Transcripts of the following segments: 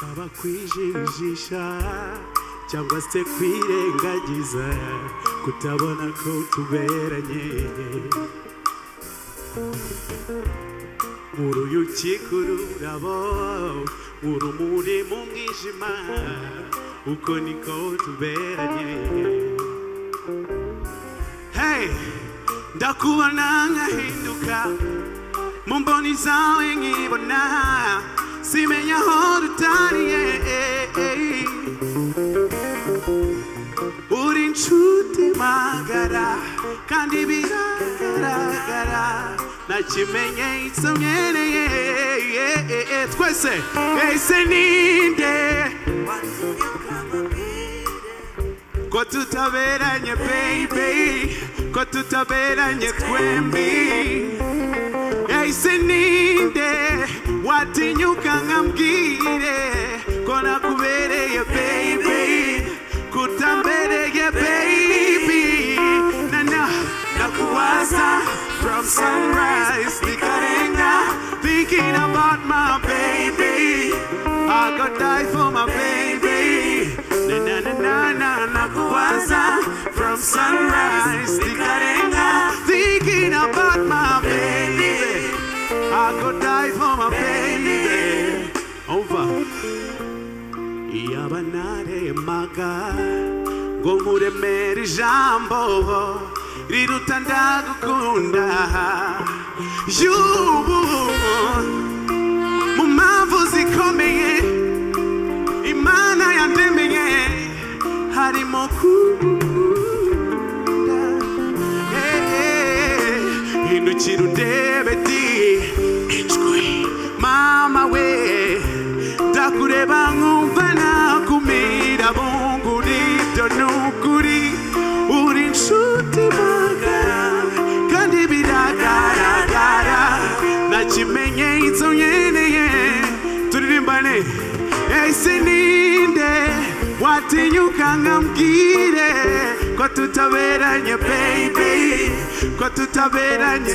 haba kwijijisha cyangwa se kwirengagiza kutabona ko tuberanye uruyuki rurabo urumuri mu mwijima uko niko tuberanye hey ndakubona nkahinduka mu mboni zawe nkibona simenya aho rutariye uri inshuti magara kandi biragaragara nakimenye isomyereye twese ese ninde ko tutaberanye baby ko tutaberanye twembi ese ninde watinyuka nkambwire ko nakubereye baby kutambereye baby nana nakuwaza from sunrise nikarenga thinking about my baby I could die for my baby na na na na na nakuwaza from sunrise nikarenga thinking about my baby I could die for my baby over yaba naremaga ngo nkuremere ijambo riruta ndagukunda y'ubu mu mpamvu zikomeye imana yandemeye harimo kugukunda Eh, eh, hindukira undebe di ijwi mama we ndakureba nkumva nakumira bungu nibyo ni ukuri uri inshuti magara kandi biragaragara nakimenye izo nkeneye turirimbane ese ninde watinyuka nkambwire ko tutaberanye baby ko tutaberanye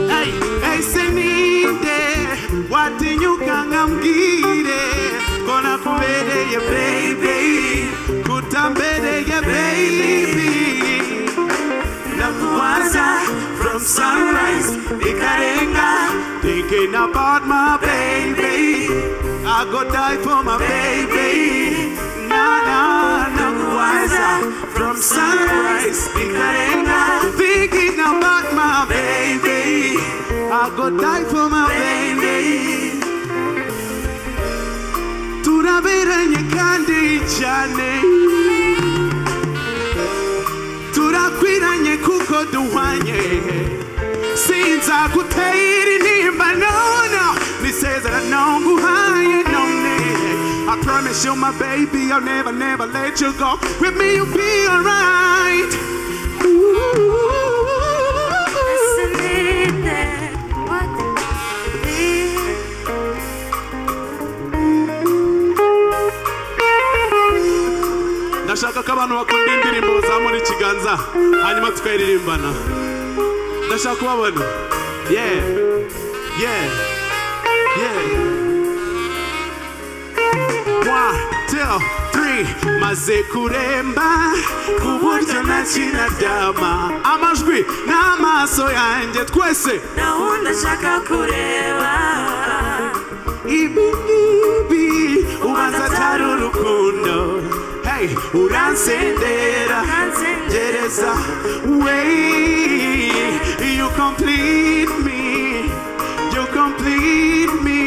Hey, ese ninde watinyuka nkambwire ko nakubereye baby kutambereye baby ndakubaza from sunrise ikarenga thinking about my baby I go die for my baby na na nakubaza from sunrise ikarenga thinking about my baby I go die for my baby turaberanye kandi cyane turakwiranye kuko duhwanye sinzagutera intimba nona nisezerano nguhaye none I promise you my baby I'll never never let you go with me you'll be alright ndashaka ko abantu bakunda indirimbo bazamura ikiganza hanyuma tukayiririmbana ndashaka kubabona yeah yeah yeah One, two, three. maze kuremba ku buryo nakinadama amajwi n'amaso yanjye twese gahunda nshaka kureba ibi ngibi ubanza atari urukundo hey, uransendera gereza way you complete me you complete me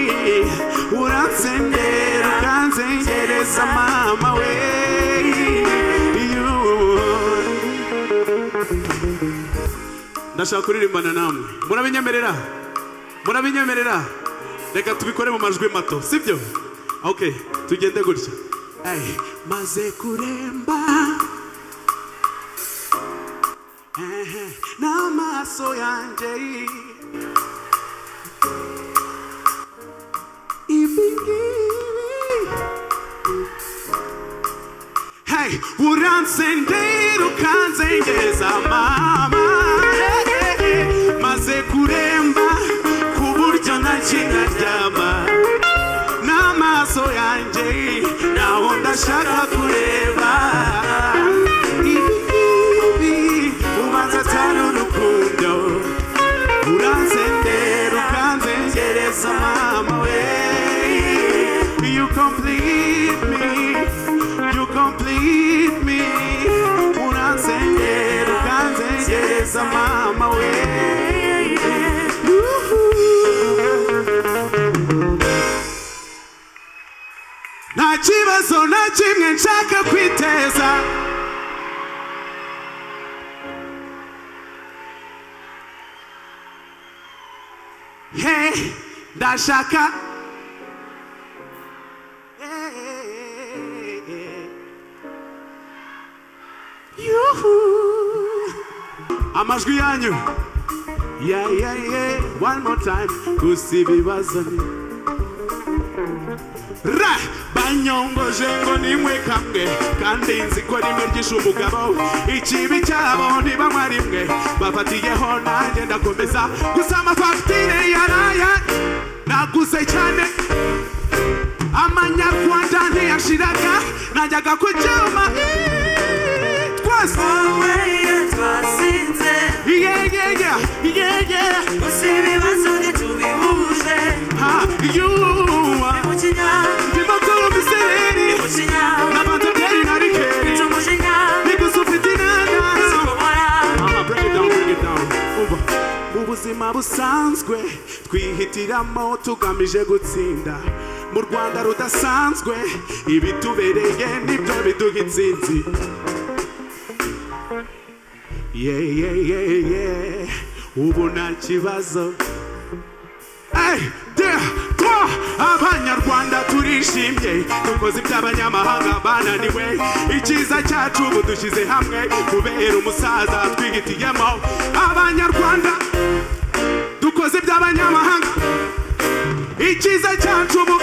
uransendera ukanzengereza mama we ndashaka kuririmbana namwe murabinyemerera murabinyemerera reka tubikore mu majwi mato sibyo ok tugende gutya Ay, maze kuremba ehe, n'amaso yanjye ibingibi hey uransendera ukanzengeza mama Hey, hey, hey. maze kuremba ku buryo ntakindaryama n'amaso shaka kureba ibi ubanza atari urukundo uranzendera ukanzengereza mama we you complete me you complete me uranzendera ukanzengereza mama we nta kibazo na kimwe nshaka kwiteza Hey, ndashaka Hey. Yuhu. amajwi yanyu yeah, yeah, yeah. one more time gusa ibibazo ni ra banyongoje ngo nimwe kamwe kandi nzi ko rimwe ryishe umugabo ikibi cyabo ntibanywa rimwe bafatiyeho nanjye ndakomeza gusa amafagitire yaraye naguze cyane amanyarwanda ntiyashiraga najyaga ku cyuma iiii, twese wowe iyo twasinze yeyeye yeyeye gusa ibibazo ntitubihuje ha yuwa umujinya ndimo kumva isereri umujinya nabanza byeri na rikeri tumujinya nigusa ufite inanasi kubora Mama, break it down, break it down. Umva. mu buzima busanzwe twihitiramo tugamije gutsinda mu rwanda rudasanzwe ibitubereye nibyo biduha intsinzi yeah, yeah, yeah, yeah. ubu nta kibazo Hey, yeah, twa, abanyarwanda turishimye dukoze iby'abanyamahanga bananiwe icyiza cyacu ubu dushyize hamwe kubera umusaza twihitiyemo abanyarwanda dukoze iby'abanyamahanga icyiza cyacu ubu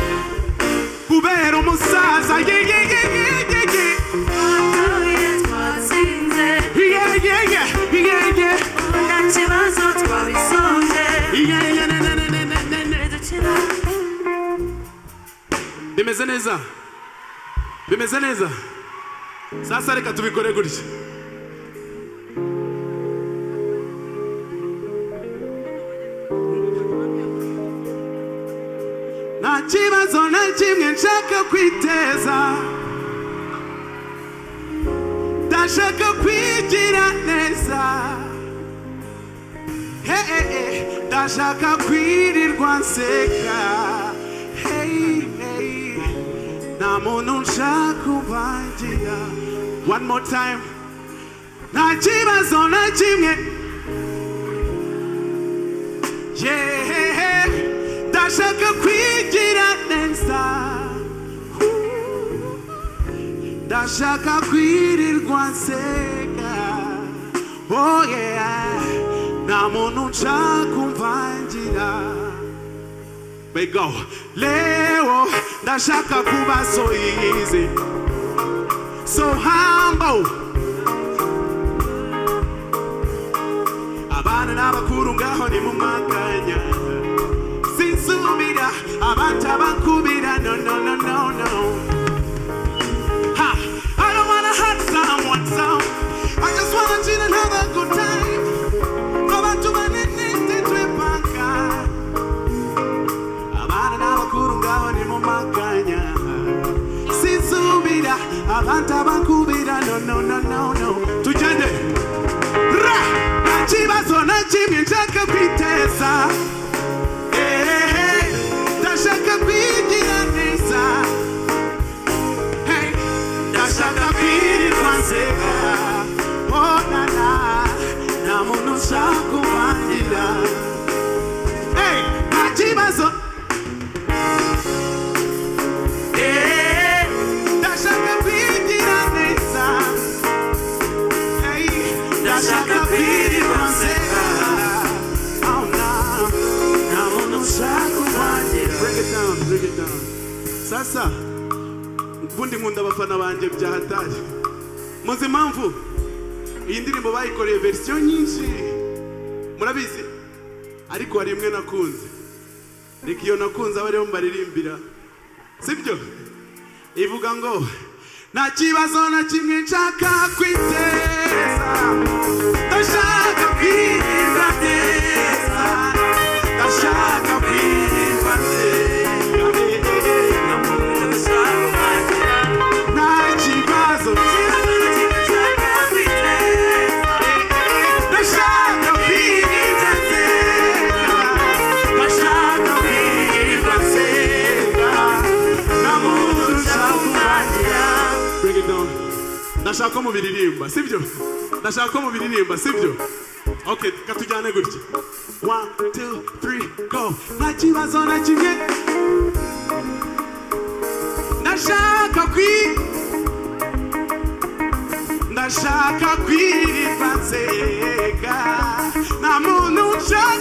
kubera umusaza ye ye ye ye ye ye tuye twatsinze ye ye ye ye ye ubu nta kibazo twabisoje ye ye ne ne ne ne ne ne ne dukina bimeze neza bimeze neza sasa reka tubikore gutya nta kibazo na kimwe nshaka kwiteza ndashaka kwigira neza Hey, hey, hey, ndashaka kwirirwa nseka Hey, hey, nta muntu nshaka ubangira one more time nta kibazo na kimwe yeah, ndashaka kwigira neza ndashaka kwirirwa nseka oh yeah nta muntu nshaka umvangira bego leo ndashaka kuba so easy so humble abana n'abakuru ngaho ni mu mwakanya sinsubira abantabakubira no no no no no Ha! I don't wanna hurt someone, so I just wanna chill and have a good time. Go back to my nitty twipanga. Abana n'abakuru ngabo ni mu makanya. Sinsubira, abantu abakubira, no, no, no, no, no. Tugende. Ra! Nta kibazo na kimwe nshaka kwiteza. Eh, eh, eh. Ndashaka kwigira neza. Hey, ndashaka kwirirwa nseka oh na na nta muntu ushaka ubangira hey, nta kibazo Eh, ndashaka kwigira neza Hey, ndashaka kwirirwa nseka oh na nta muntu ushaka ubangira break it down break it down sasa ubundi nkunda abafana banjye bya hatari muzi impamvu iyi ndirimbo bayikoreye verisiyo nyinshi murabizi ariko hari imwe nakunze reka iyo nakunze abe ariyo mbaririmbira sibyo ivuga ngo nta kibazo na kimwe nshaka kwiteza ndashaka kwirinda neza ndashaka kwirinda neza nta kibazo ndashaka kwirinda neza Bring it down. ndashaka ko mubiririmba sibyo ndashaka ko mubiririmba sibyo okay katujyane gutya one two three go nta kibazo na kimwe ndashaka kwi ndashaka kwirinda nzega nta muntu nshaka